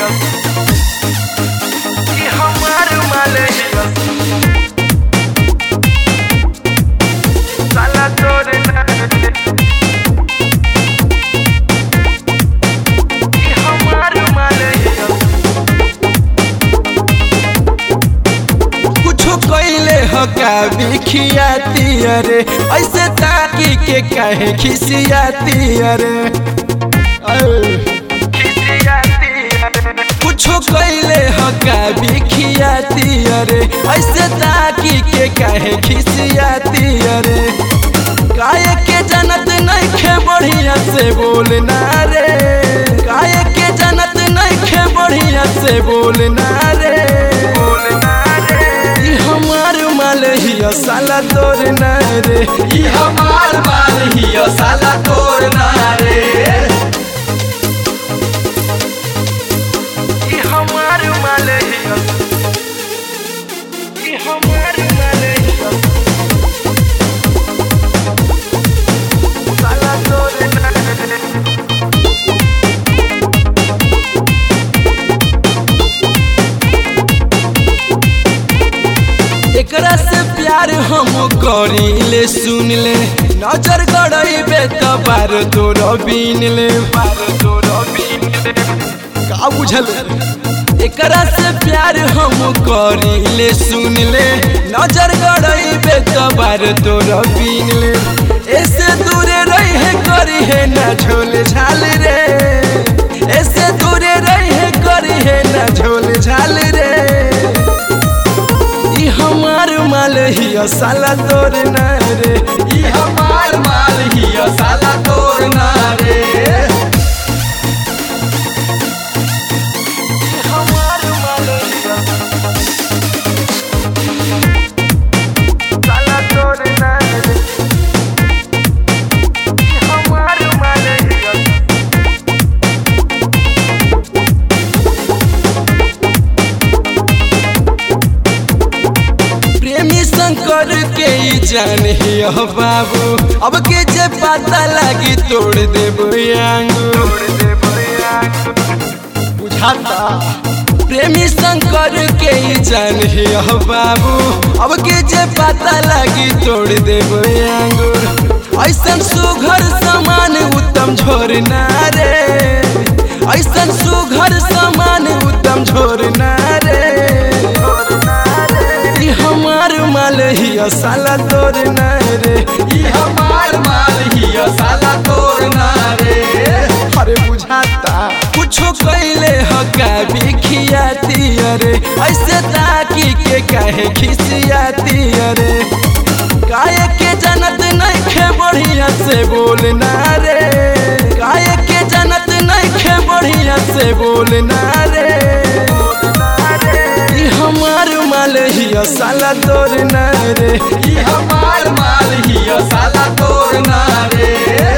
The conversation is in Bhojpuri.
हिया ई हमार माल हिया साला तोर ना ई हमार माल हिया कुछो कैले हका बिखियाती अरे ऐसे ताकी के काहे खिसियाती अरे ऐ। खिसियाती कुछो कैले हका बिखियाती अरे ऐसे ताकी के काहे खिसियाती अरे काय के जनत नहीं खे बढ़िया से बोलना रे काय के जनत नहीं खे बढ़िया से बोलना रे बोलना रे ई हमार माल हिया साला तोर ना रे ई हमार माल हियो साला तोर ना रे ई हमार माल हिया ई हमार माल हिया साला तोर ना एकरा से प्यार हम करीले सुन ले नजर गड़ैबे त बार तोर बीन ले बार तोर बीन ले का बुझल एकरा से प्यार हम करीले सुन ले नजर गड़ैबे त बार तोर बीन ले ऐसे दूरे रहे करी है ना झोल झाल रे ऐसे दूरे रहे करी है ना झोल झाल रे ई हमार माल हिया साला तोर ना रे ई हमार माल हियो साला तोर ना रे ई हमार माल हिया साला तोर ना रे ई हमार माल हिया प्रेमी शंकर के ई जान हिया बाबू अब के जे पता लगी तोड़ देबो आंगू तोड़ दे बया बुझाता प्रेमी शंकर के ई जान हिया बाबू अब के जे पता लगी तोड़ देबो आंगूर ऐसन सुघर समान उत्तम झोरना रे ऐसन सुघर समान उत्तम झोरना रे ई हमार माल हिया साला तोर ना रे ई हमार माल हियो साला तोर ना रे अरे बुझाता कुछो कैले हका बिखियाती अरे ऐसे ताकी के काहे खिसियाती अरे काय के जनत नहीं खे बढ़िया से बोलना रे काय के जनत नहीं खे बढ़िया से बोलना रे ई हमार माल हिया साला तोर ना रे ई हमार माल हियो साला तोर ना रे